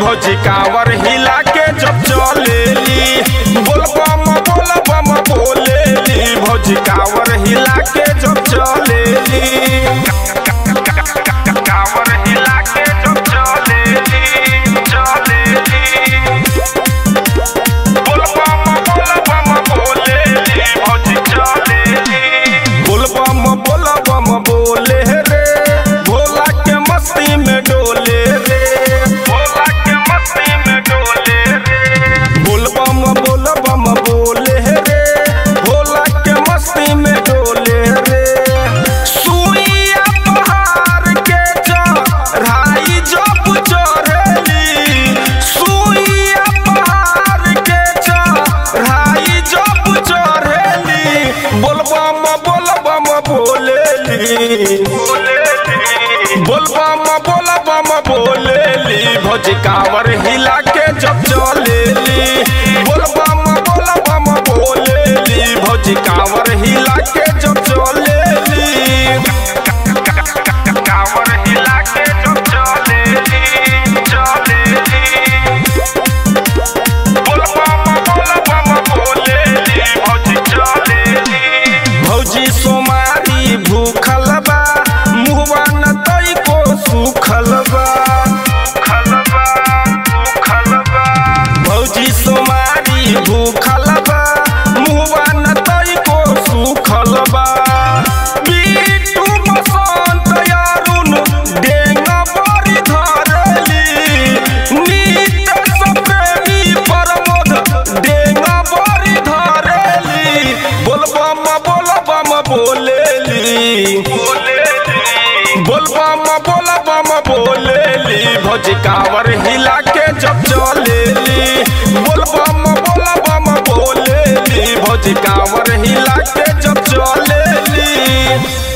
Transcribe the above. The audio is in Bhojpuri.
भौजी कांवर हिला के जब चलेली बोल बम बोल बम बोलेली भौजी कांवर हिला के जब चलेली कांवर हिला के जब चलेली चलेली बोल बम बोल बम बोलेली भौजी चलेली बोल बम बोल बम बोले रे भोला के मस्ती में डोले रे भोला के मस्ती में डोले रे बोल बम बोल बम बोले रे भोला के मस्ती में डोले रे सुइया पहाड़ के चढ़ाई जब चढ़ेली सुइया पहाड़ के चढ़ाई जब चढ़ेली बोल बम बोल बम बोलेली बोल बम बोल बम बोलेली भौजी कांवर हिला के जब चलेली बोल बम बोल बम बोलेली भौजी कांवर हिला के जब चलेली कांवर हिला के जब चलेली चलेली बोल बम बोल बम बोलेली भौजी चलेली भौजी सोमारी भूखल बा मुहवा न तई को सुखल बा सुखल बा सुखल बा भौजी सोमारी भूखल बा मुहवा न तई को सुखल बा बीटू बसंत यारुन डेंगा बड़ी धरली नीत सप्रेमी प्रमोद डेंगा बड़ी धरली बोल बम बोल बम बोलेली बोल बम बोल बम बोलेली भौजी कांवर हिला के जब चलेली बोल बम बोल बम बोलेली भौजी कांवर हिला के जब चलेली